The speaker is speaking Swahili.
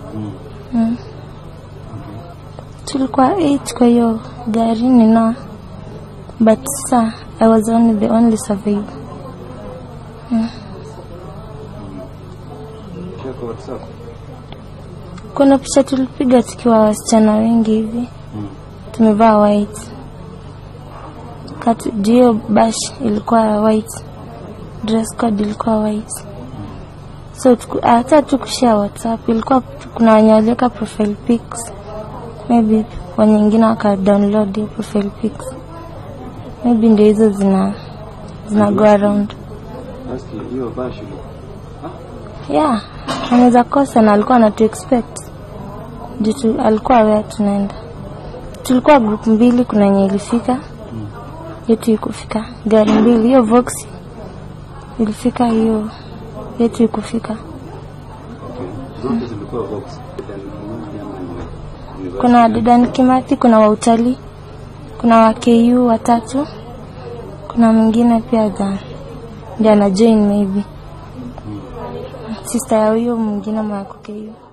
Mm. mm. Okay. tulikuwa eight kwa hiyo gari nina but sa i was only the only survivor Share kwa WhatsApp. kuna picha tulipiga tukiwa wasichana wengi hivi Mm. tumevaa white kati juu hiyo bash ilikuwa white dress code ilikuwa white so tuku- hata tukushare whatsapp ilikuwa kuna wenye waliweka profile pics maybe wenye wengine waka download hiyo profile pics maybe ndio hizo zina zina go around Basi hiyo bashi. yeah anaweza kosa na alikuwa anatu expect juu tu- alikuwa aware tunaenda tulikuwa group mbili kuna yenye ilifika Mm. yetu ikufika gari mbili hiyo vox ilifika hiyo yetu ikufika Okay. Zote zilikuwa box. Then mmoja ama ni- ni kuna Dedan Kimathi kuna wa utalii kuna wa KU watatu kuna mwingine pia ga ndio ana join maybe sister ya huyo mwingine mwako KU